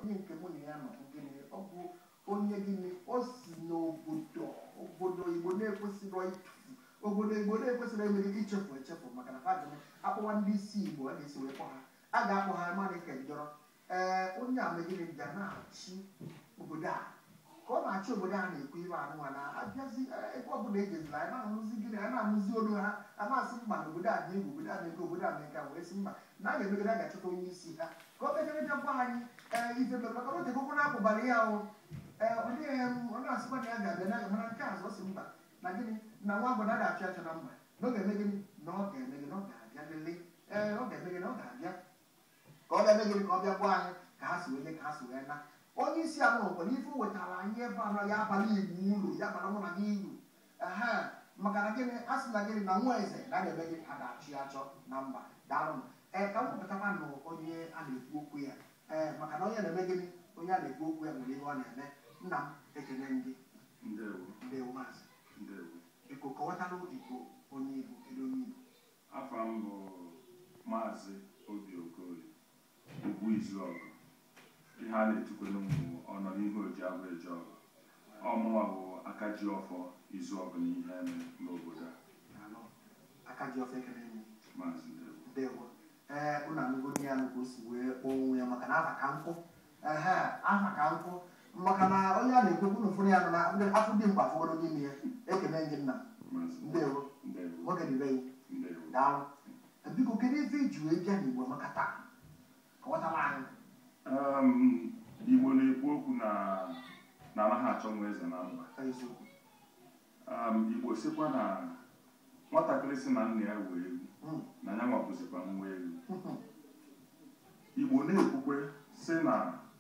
onye nke mụ na ya nọ bụ gịnị ọ bụ onye gịnị o si n'obodo obodo igbo na-ekwesịrị ịtụfu obodo igbo na-ekwesịrị emere ichefu echefu maka na fadịm akpọwa ndị isi igbo a ga-esi wee kpọ ha a ga-akpọ ha mmadụ ike njọrọ ee onye a megịnị bịa na-achị obodo a ka ọ na-achị obodo a na-ekwu ibe anụnwa na abịazi ebe ọbụla ejezila anyị na-ahụzi gịnị anyị na-ahụzi olu ha a na-asị mba na obodo a dị egwu obodo a na-eke obodo a na-eke wee sị mba na a ga-emegide a ga-achọta onye isi ha ka ọ bịagara bịa gwa anyị ee ife mere maka na o tekokwu na-apụbara ya ahụ ee ọ dịghị ọ na-asịkwa na ya ga-abịa na mana nke azụ ọ sị mba na gịnị na nwa agbọghọ na-achọ achọ na mba na ọ ga-eme gịnị na ọ ga-eme gịnị ọ ga-abịa lele ee ọ ga-eme gịnị ọ ga-abịa ka ọ bịa gịnị ka ọ bịa gwa anyị ka ha si wee ka ha si wee na onye isi ala nwekwa n'ife o wetara anyị ebe anọ ya abalị igbo uru ya bara mụ na gị uru ehe maka na gịnị a sị na gịnị na nwa eze na ga-eme gị a ga-achị achọ na mba daalụ ee ka m wepụtakwa nụ onye a na-ekwu okwu ya ee maka na onye na-eme gịnị onye a na-ekwu okwu ya nwere ihe ọ na-eme nna m ekene ndị ndewo ndewo maazị ndewo iko kọwatalụ igbo onye igbo kedu onye igbo afa m bụ maazị obi okoye ugwu izuọgụ ihe a na-etukwere m bụ ọnọdụ ihe oji abụ eje ọgụ ọmụnwa bụ aka ji ọfọ izuọgụ na ihe eme n'obodo a Daalụ. aka ji ofe ekene ndị maazị ndewo ndewo ee ụnụ anụgo ndị ya ka o si wee kpọọ onwe ya maka na afa ka nkwụ ehe afa ka nkwụ maka na onye a na-ekwekwu na ụfọdụ ya nọ na afọ dị mkpa fọgoro n'ime ya ekene gị nna maazị ndewo ndewo nwoke dị be gị ndewo daalụ biko kedu ife iji wee bịa n'igbo maka taa kọwatara anyị Um, igbo na-ekwu okwu na na anaghị achọ nwa eze na mba eziokwu um, igbo sịkwa na nwatakịrị si na nna ya wee egwu Mm. na ya nwabụzikwa nwa egwu Mhm. igbo na-ekwukwe sị na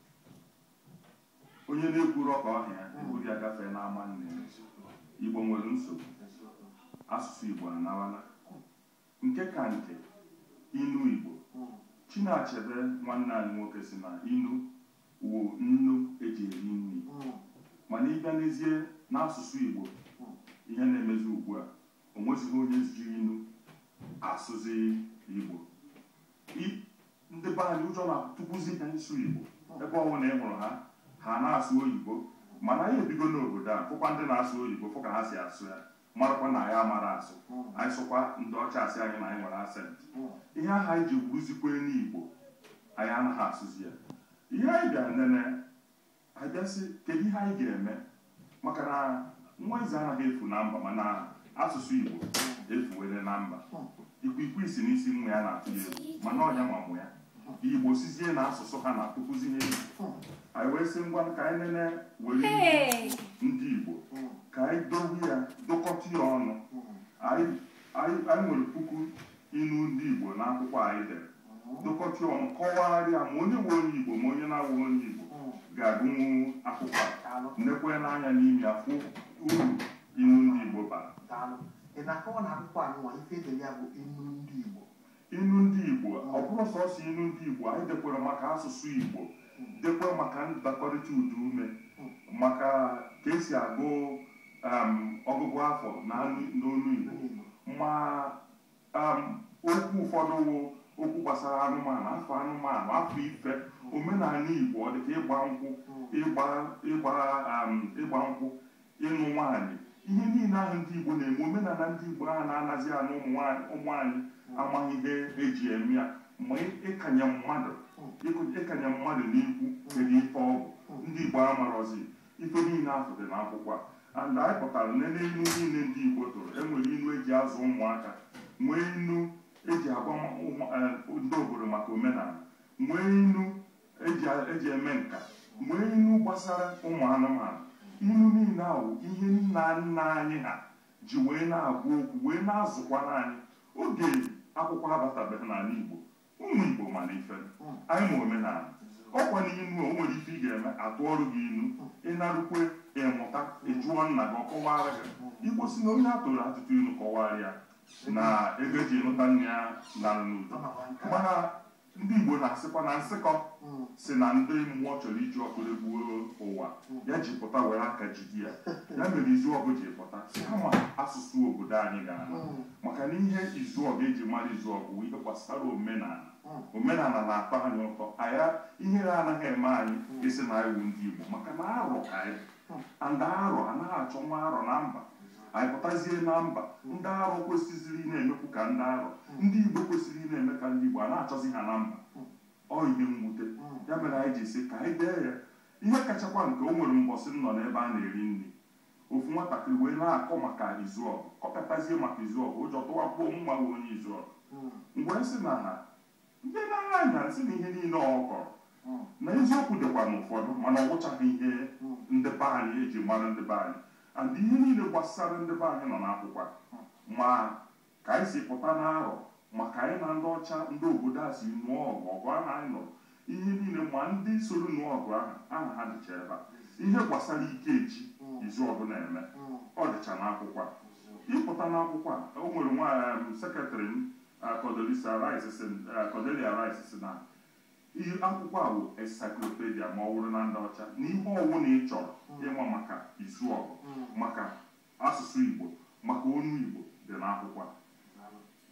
onye na-ekwuru ọka ọhịa eburu ya gafee n'ama nne ya. igbo nwere nsogbu Eziokwu. asụsụ igbo anawala nke ka nke inu igbo Mm. chinachebe nwanne anyị nwoke si na inu wụ nnu eji eri nri Mm. mana ịbịa n'ezie n'asụsụ igbo ihe na-emezi ugbu a o nwezighị onye ji inu asụzi igbo I- ndị be anyị ụjọ na-atụkwuzi ha ịsụ igbo ebe ọbụla ị hụrụ ha ha na-asụ oyibo mana anyị ebigo n'obodo a fụkwa ndị na-asụ oyibo fụ ka ha si asụ ya marakwa na anyị amara asụ Mm. anyị sụkwa ndị ọcha asị anyị na anyị nwere asent Mm. ihe ahụ anyị ji wuruzikwe n'igbo anyị anaghị asụzi ya ihe anyị bịara nene anyị bịasị kedu ihe anyị ga-eme maka na nwa eze anaghị efu na mba mana asụsụ igbo efuwere na mba ikwikwii si n'isi nwa ya na-atụ ya egwu mana ọnya ma mụ ya igbo sizie na asụsụ ha na-atụkwuzi ya egwu Mm. anyị wee sị ngwa ka anyị nene were Hey! ndị igbo Mm. ka anyị dowe ya dokọta ya ọnụ Mm. anyị anyị anyị nwere puku inu ndị igbo n'akwụkwọ anyị dere dokọta ọnụ kọwagharịa ma onye nwe onye igbo ma onye na-awụ onye igbo Mm. ga-agụnwu akwụkwọ a Daalụ. nekwe n'anya n'ime ya fụ uru inu ndị igbo bara Daalụ. ị na-akọwa na akwụkwọ anụnwa ife edere ya bụ inu ndị igbo inu ndị igbo ọ bụrụ sọsọ inu ndị igbo anyị dekwara maka asụsụ igbo dekwara maka ndakọrịta ụda ume maka ka esi agụ um, ọgụgụ afọ na n'olu igbo ndị igbo ma um, okwu ụfọdụ wụ okwu gbasara anụmanụ afọ anụmanụ afọ ife omenala igbo ọ dịka ịgba nkwụ ịgba ịgba um, ịgba nkwụ ịnụ nwaanyị ihe niile ahụ ndị igbo na-eme omenala ndị igbo ahụ na-anazi anụ ụmụ nwaanyị ụmụ anyị amaghị ihe eji eme ya ma ịkanye mmadụ ịkụ- ịkanye mmadụ n'ikwu kedu ife ọ bụ ndị igbo amarọzi ife niile ahụ dị n'akwụkwọ a and anyị pụtara nene inu niile ndị igbo tụrụ enwere inu eji azụ ụmụaka nwee inu eji agwa ụmụ- eh, ndị obodo maka omenala nwee inu eji eji eme nka nwee inu gbasara ụmụ anụmanụ inu niile ahụ ihe nna nna anyị ha ji wee na-agwa okwu wee na-azụkwara anyị oge akwụkwọ abatabeghị n'ala igbo ụmụ igbo mana ife anyị ma omenala ọkwa n'inu o nwere ife ị ga-eme atụọrụ gị inu ịnarụkwe ịmụta ịjụọ nna gị ọkọwara gị igbo si na onye a tụrụ atụtụ inu kọwara ya na ego eji ịnụta nne ya nara n'udo mana ndị igbo na-asịkwa na nsịkọ Mm. si na ndị mmụọ chọrọ iji ọkụ egbuo ụwa ya ji pụta were aka jide ya ya mere izu ọgụ ji pụta kama asụsụ obodo anyị ga-ama Mm. maka na ihe izu ọgụ eji mara izu ọgụ bụ ihe gbasara omenala Mm. omenala na-atọ anyị ụtọ anyị ihere anaghị eme anyị isi na anyị wụ ndị igbo maka na arọ ka anyị bụ. and arọ anaghị achọ nwa arọ na mba anyị pụtazie na mba ndị arọ kwesịziri ị na-emekwu ka ndị arọ ndị igbo kwesịrị ị na-eme ka ndị igbo a na-achọzi ha na mba ọ ihe mwute ya mere anyị ji sị ka anyị dee ya ihe kachakwa nke o nwere mbọsị m nọ n'ebe a na-eri nri ofu nwatakịrị wee na-akọ maka izu ọgụ kọpịatazie maka izu ọgụ ụjọ tụwakwuo mma wee onye izu ọgụ mgbe sị na ha ndị na-agha anya sị na ihe niile ọ kọrọ na eziokwu dịkwa n'ụfọdụ mana ọ gwụchaghị ihe ndị be anyị eji mara ndị be anyị and ihe niile gbasara ndị be anyị nọ n'akwụkwọ a. ma ka anyị si pụta n'arọ maka anyị na ndị ọcha ndị obodo a si nụọ ọgụ ọgụ ahụ anyị nụrụ ihe niile ma ndị soro nụọ ọgụ ahụ aha ha dịcha ebe a ihe gbasara ike eji izu ọgụ na-eme ọ dịcha n'akwụkwọ a ịpụta n'akwụkwọ a o nwere nwa um, sekretrị m uh, Condoleezza Rice sị uh, Condoleezza Rice sị na ihe akwụkwọ a bụ encyclopedia ma ọ bụrụ na ndị ọcha na ihe ọwụ na ị chọrọ ịma maka izu ọgụ maka asụsụ Igbo maka onu Igbo dị n'akwụkwọ a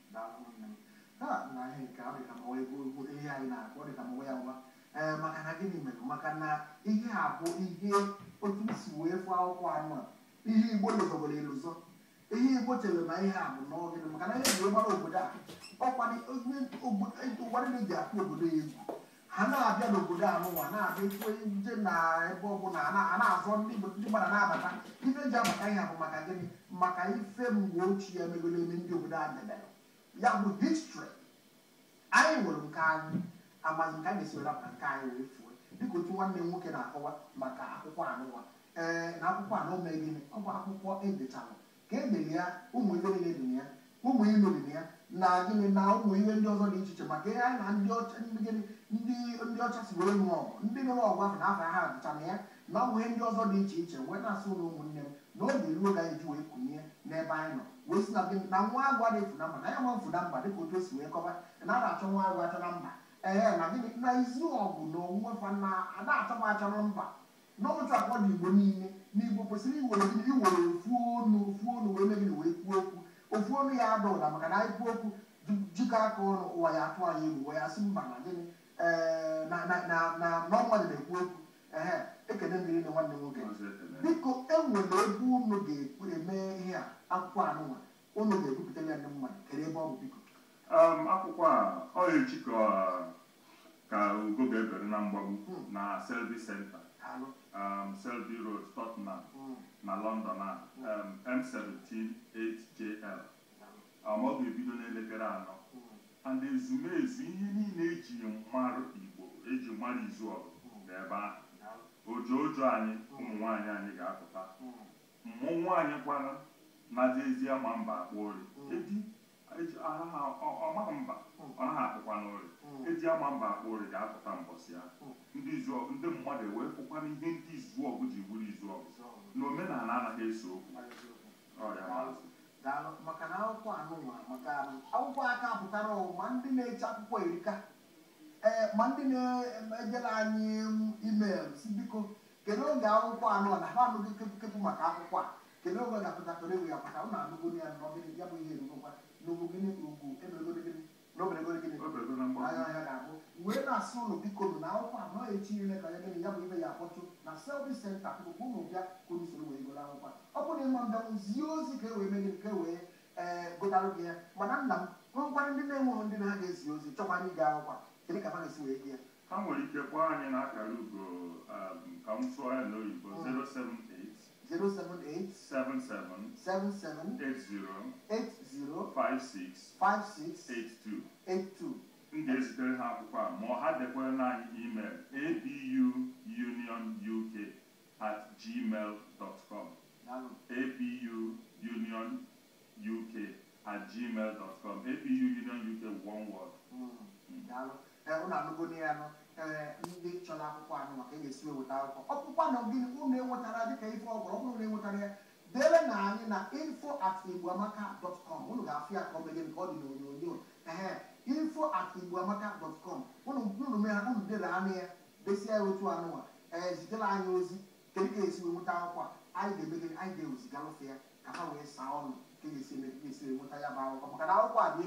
ha na ihe nke a dịka ma ọ bụ ihe anyị na-akpọ dịka ma ọ ya nwa ee maka na gịnị mere maka na ihe a bụ ihe otu m si wee fụ akwụkwọ anụ a ihe igbo lụzọgoro elụzọ ihe igbo chere na ihe a bụ n'ọgịnị maka na ihe ji gbara obodo a ọkwa ụwa niile ji akpụ obodo ya egwu ha na-abịa n'obodo a n'ụwa na-abịa ikwe nje na ebe ọbụla a na- a na-azọ ndị Igbo- ndị mmadụ na-abata ife ji abata ihe a bụ maka gịnị maka ife mgbe ochie emegolo eme ndị obodo a debere ya bụ histri anyị nwere nke anyị amaghị nke a ga-esi were apụta nke anyị wee fuo dịka otu nwanne m nwoke na-akọwa maka akwụkwọ anụwa ee na akwụkwọ anụ mee gịnị ọ bụ akwụkwọ edechalụ ka edere ya ụmụ ife niile dị na ya ụmụ ilu dị na ya na gịnị na ụmụ ihe ndị ọzọ dị iche iche maka ihe anyị na ndị ọcha ndị gịnị ndị ndị ọcha si were nụọ ọgụ ndị nụrụ ọgụ ahụ na afọ ha dịcha na ya na ụmụ ihe ndị ọzọ dị iche iche wee na-asụ na ụmụnne m na oge ruo ga eji wee kunye n'ebe anyị nọ wee si na gịnị na nwa agụ adịghị efu na mba na ya nwa mfu na mba dịka otu o si wee kọba na a na-achọ nwa agụ achọ na mba ee na gịnị na izu ọgụ na onwe fa na a na-achọ m achọ na mba n'otu akpọ dị igbo niile na igbo kwesịrị iwere gịnị iwere ofu onu ofu onu wee mee gịnị wee kwuo okwu ofu onu ya ada ụda maka na anyị kwuo okwu ju- jikọ aka ọnụ ụwa ya atụ anyị egwu ụwa ya sị mba na gịnị ee na na na na na ọmụmadụ na-ekwu okwu ehe ekene mmiri na nwanne m nwoke Maazị Ekene. biko enwere ebe unu ga-ekwu eme ihe a akwụkwọ anụnwa unu ga-ebupụtara ya ndị mmadụ kere ebe ọ bụ biko Um, akwụkwọ a ọ echi ka ka ugo ga-ebere na mgbagbu na Selby Center alụ um, Selby Road Tottenham Mm, na London a um, M178JL um, ọ ga-ebido n'elekere anọ mm, and ezumezu ihe niile eji mmarụ Igbo eji mara izu ọgụ dị ebe ahụ alụ, ojo ojo anyị ụmụ nwaanyị anyị ga-apụta mm, mmụnwụ anyị kwana na ezi ama mba akpọ ori eji eji anaghị ọ maghị mba ọ naghị akpụkwa n'ori mm. eji ama mba akpọ ori ga-apụta mbọsị ya ndị izu ọgụ ndị mmadụ ewee fụkwana ihe ndị izu ọgụ ji bụrụ izu ọgụ na omenala anaghị eso okwu ọrịa maazị daalụ maka na akwụkwọ anụnwa maka akwụkwọ aka pụtara ụwa ma ndị na-eche akwụkwọ erika ee ma ndị na-ejere anyị email si biko kedu oge akwụkwọ anụ a na ha anụghị kepụ maka akwụkwọ a kedu oge ọ ga-apụta kedu oge ya pụta ụnụ anụgo ya n'ọgịnị ya bụ ihe erugokwa n'ugwu gịnị ugwu eberegoro gịnị n'oberegoro gịnị obego na mgbagwo anya ọhịa ga-abụ wee na-asị ụlọ biko nụ na akwụkwọ anọ echi ile ka ya gịnị ya bụ ibe ya akpọtụ na selfi senta biko ụnụ bịa ka unu soro wee goro akwụkwọ a. ọ bụrụ na ịma mbịanwụ zie ozi ka e wee mee gịnị ka e wee ee gotarụ gị ya mana nna m nwekwara ndị na-enweghị ndị na ha ga-ezi ozi chọkwa anyị gaa akwụkwọ a. kedu ka ha ga-esi wee gị ya ha nwere ike kpọọ anyị n'akara ugo um, ka m sụọ ya n'oyibo 078 078 77 77 80 80 56 56 82 82 m ga-ezitere ha akwụkwọ a ma ọ ha dekwere na anyị email abuunionuk at gmail dot com daalụ abuunionuk at gmail dot com abuunionuk one word daalụ ee ụnụ anụgo na ya nọ ee ndị chọrọ akwụkwọ anụ maka e ga-esi weweta akwụkwọ ọkpụkpa na gịnị ụnụ enwetara dịka ife ọgwụrụ ọ bụrụ na enwetara ya dere na anyị na info at igboamaka dot com ụnụ ga-afụ ya ka ọ meghe nke ọ dị n'onyonyo ehe info at igboamaka dot com ụnụ ụnụ mee ha ụnụ dere anụ ya desia ya otu anụnwa ee zitere anyị ozi kedu ka esi wee nweta akwụkwọ a anyị ga-eme gịnị anyị ga-ezigalụfe ya ka ha wee saa ọnụ ka e ga-esi eme ka e ga-esi wee nweta ya bụ akwụkwọ maka na akwụkwọ a dị egwu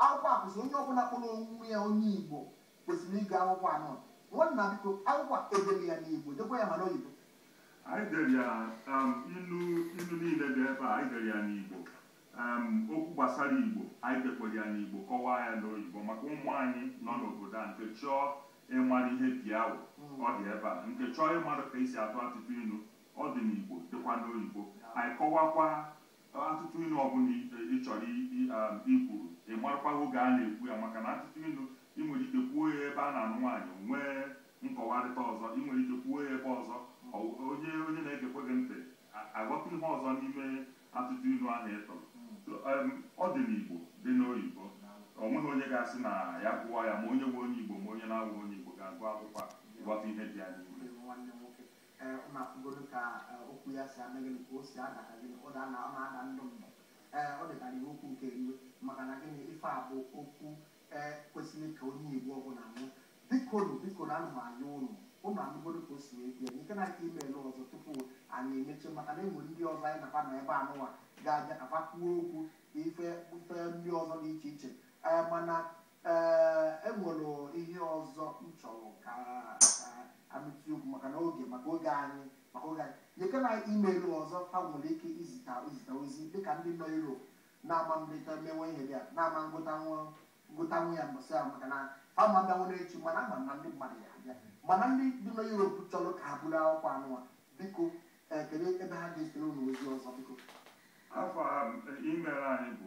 akwụkwọ a kwesịrị onye ọbụla kpọrọ onwe ya onye igbo kwesịrị ịga akwụkwọ anọ nwanna biko akwụkwọ a edere ya n'igbo dekwa ya ma n'oyibo anyị dere ya um, ilu ilu niile dị ebe a anyị dere ya n'igbo um, okwu gbasara igbo anyị dekwara ya n'igbo kọwaa ya n'oyibo maka ụmụ anyị nọ n'obodo a nke chọọ ịmara ihe biawụ ọ dị ebe a nke chọọ ịmara ka esi atụ atụtụ ilu ọ dị n'igbo dịkwa n'oyibo anyị kọwakwa atụtụ ilu ọbụla ị ị chọrọ i- i- um, ikwuru ị marakwa oge a na-ekwu ya maka na atụtụ ilu ị nwere ike kwuo ya ebe a na-anụ nwaanyị nwee nkọwarịta ọzọ ị nwere ike kwuo ya ebe ọzọ ọ- onye onye na-egekwe gị ntị a- aghọta ihe ọzọ n'ime atụtụ ilu ahụ ị tụrụ So, um, ọ dị n'igbo dị n'oyibo o nweghị onye ga-asị na ya gụọ ya ma onye nwe onye igbo ma onye na-awụ onye igbo ga-agụ akwụkwọ a ịghọta ihe dị ya n'ime nwanne m nwoke ee ọ na-afụgoro ka eh, okwu ya si ame gịnị ka o si ada ka gịnị ọ da na ọ na-ada ndụ ndụ ee ọ dịkara iwu okwu nke iwe maka na gịnị ife a bụ okwu ee kwesịrị ka onye igbo ọbụla nụ biko nụ biko na anụ anya ụnụ ụnụ anụgoro ka o si wee bịa nke na aka imeelụ ọzọ tupu anyị emechi maka na enwere ndị ọzọ anyị nakwa nọ ebe anụnwa ga-abịa ka fa kwuo okwu ife ife ndị ọzọ dị iche iche ee mana ee enwere ihe ọzọ m chọrọ ka ka amịtụ okwu maka na oge maka oge anyị maka oge anyị nyeke na imeelụ ọzọ ha nwere ike izita izita ozi dịka ndị nọ Europe na-ama mdịta mewe ihe dị a na-ama ngụtanwu ngụtanwu ya mbọsị ahụ maka na fama bịanwụ n'echi mana ama m na ndị mmadụ ya abịa mana ndị dị nọ Europe chọrọ ka ha buru akwụkwọ anụwa biko ee kedu ebe ha ga-esere unu ozi ọzọ biko afọ email anyị bụ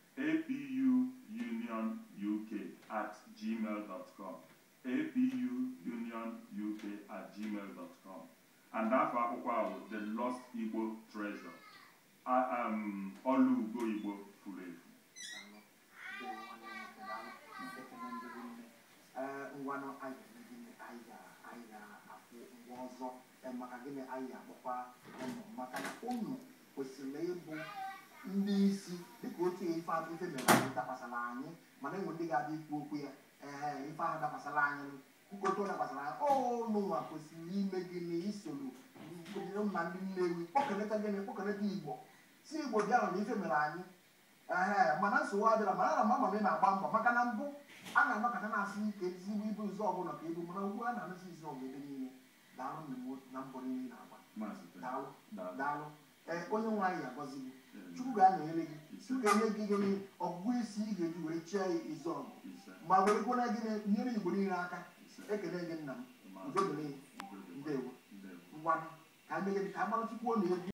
apuunionuk at gmail dot com apuunionuk at gmail dot com and afọ akwụkwọ ahụ the lost igbo treasure A- um, ọlụ ugo igbo furu efu ee ngwanụ anyị ga-eme anyị ga- anyị ga-afụ ngwa ọzọ ee, maka gịnị anyị ga-akpọkwa ụnụ maka na ụnụ kwesịrị ịbụ ndị isi dịka otu ife a- ife mere anyị dakwasara anyị mana enwe ndị ga-abịa ikwu okwu ya ee ife ahụ dakwasara anyị nkwekọ dakwasara anyị ụnụnwa kwesịrị ime gịnị isoro na ndị nnewi kpọkọleta gịnị kpọkọleta igbo si igbo bịa na ife mere anyị ee mana nsogbu adịla mana ana m ama na ị na-agba mbọ maka na mbụ a na-anọkọta na-asị ike ezigbo ibu ụzọ ọbụla ka ebu mana ugbu a na-anụzi izu ọgụ ebe niile daalụ nna m na mbọ niile ị na-agba Maazị Tere. daalụ Daalụ. daalụ ee onye nwe anyị agọzi gị Ee, chukwu ga-anọnyere gị Ise. chukwu ga-enye gị gịnị ọgụgụ isi ị ga-eji wee chie izu ọgụ ise, ma were kwere gịnị nyere igbo niile aka ise. ekele gị nna m Maazị. udo dịrị Udo dịrị. ndewo Ndewo. ngwanụ ka a mee gịnị ka a mara chukwu ọ na-egwu